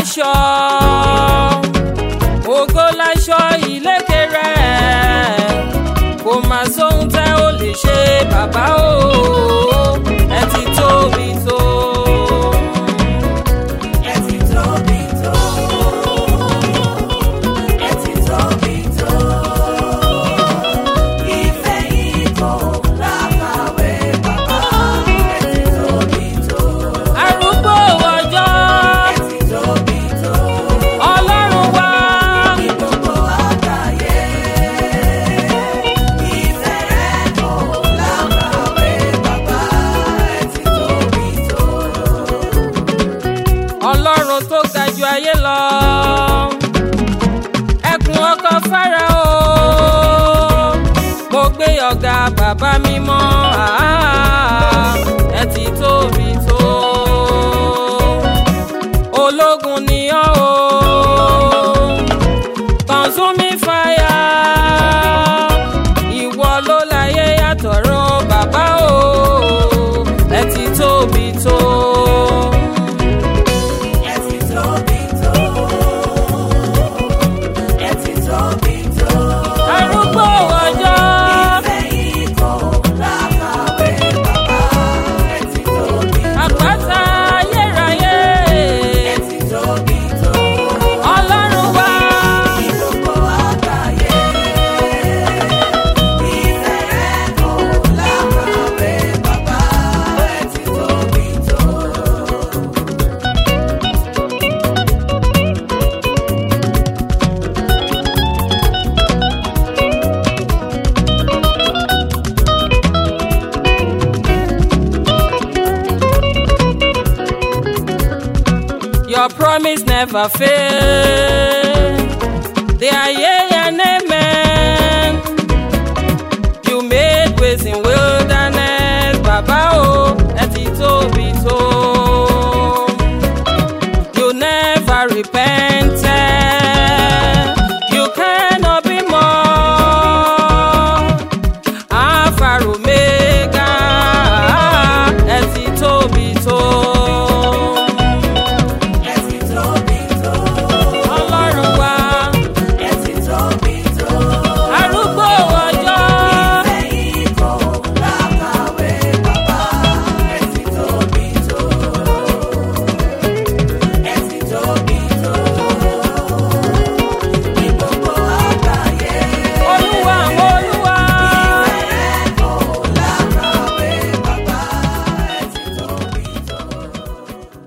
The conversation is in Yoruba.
láṣọ ògo láṣọ ìlékè rẹ̀ kò má sóhun tẹ́ ò lè ṣe bàbá o ẹ ti tóbi tó. Ẹ ti tóbi tó. Ẹ ti tóbi tó. Ìfẹ́ yìí kò lákàwé bàbá. Ẹ ti tóbi tó. arúgbó ọjọ́ Ẹ ti tóbi tó. ọlọ́run wá Ní gbogbo àgbáyé. Ìfẹ́ rẹ̀ kò lákàwé bàbá. Ẹ ti tóbi tó. ọlọ́run tó ga ju ayé lọ ẹkùn ọkọ Fáráò mo gbé ọ̀gá bàbá mímọ́ ah, ẹ ti tóbi tó ológun ni ọ́ o consuming fire ìwọ ló láyé yàtọ̀rọ̀ bàbá o ẹ ti tóbi tó. Ẹ ti tóbi tó. Ẹ ti tóbi tó. arúgbó ọjọ́ Ìfẹ́ yìí kò lákàwé bàbá. Ẹ ti tóbi tó. àpáta ayérayé Ẹ ti tóbi tó. ọlọ́run wá Ní gbogbo àgbáyé. Ìfẹ́ rẹ̀ kò lákàwé bàbá. Ẹ ti tóbi tó. your promise never fail they are yea and amen you made ways in wilderness